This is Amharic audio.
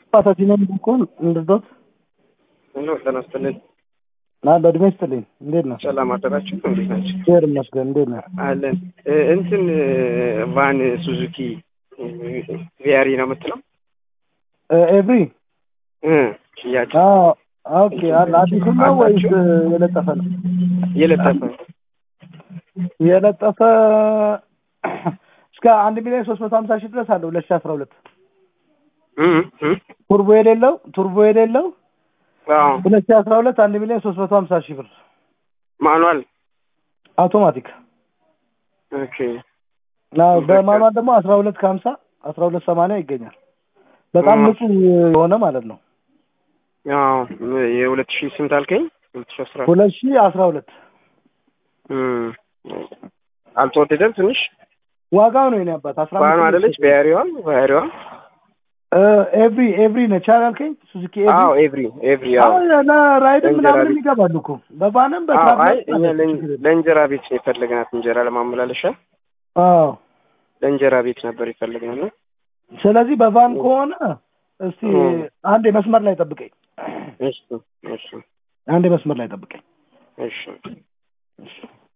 አባታችንን እንኳን እንድዶት ሄሎ ጤና ይስጥልኝ። ና በእድሜ ይስጥልኝ። እንዴት ነው? ሰላም አደራችሁ? እንዴት ናቸው? እግዚአብሔር ይመስገን። እንዴት ነው? አለን እ እንትን ቫን ሱዙኪ ቪያሪ ነው የምትለው ኤቭሪ እ ሽያጭ ኦኬ። አለ አዲሱ ነው ወይስ የለጠፈ ነው? የለጠፈ የለጠፈ እስከ አንድ ሚሊዮን ሶስት መቶ ሀምሳ ሺህ ድረስ አለ ሁለት ሺህ አስራ ሁለት እ እ ቱርቦ የሌለው ቱርቦ የሌለው አዎ ሁለት ሺህ አስራ ሁለት አንድ ሚሊዮን ሶስት መቶ ሀምሳ ሺህ ብር ማኑዋል አውቶማቲክ ኦኬ አዎ፣ በማኑዋል ደግሞ አስራ ሁለት ከሀምሳ አስራ ሁለት ሰማንያ ይገኛል። በጣም አዎ። ንጹህ የሆነ ማለት ነው። አዎ የሁለት ሺህ ስንት አልከኝ? ሁለት ሺህ አስራ ሁለት ሺህ አስራ ሁለት እ አልተወደደም ትንሽ ዋጋው ነው የኔ አባት አስራ ባኑ አይደለች ቪያሪዋ ቪያሪዋ ኤቭሪ ኤቭሪ ነች አላልከኝ? ሱዙኪ አዎ ኤቭሪ ኤቭሪ ኤቭሪ አዎ አዎ ለራይድም ለእንጀራ ምናምን ቤት። ይገባሉ እኮ በቫንም አዎ አይ በትራንስፖርት እኛ አለ፣ ለእን- ችግር የለም። ለእንጀራ ቤት ነው የፈለግናት እንጀራ ለማመላለሻ አዎ ለእንጀራ ቤት ነበር የፈለግነው ነው ስለዚህ በቫን ከሆነ እስቲ ኦ። አንዴ መስመር ላይ ጠብቀኝ፣ እሺ እሺ አንዴ መስመር ላይ ጠብቀኝ። እሺ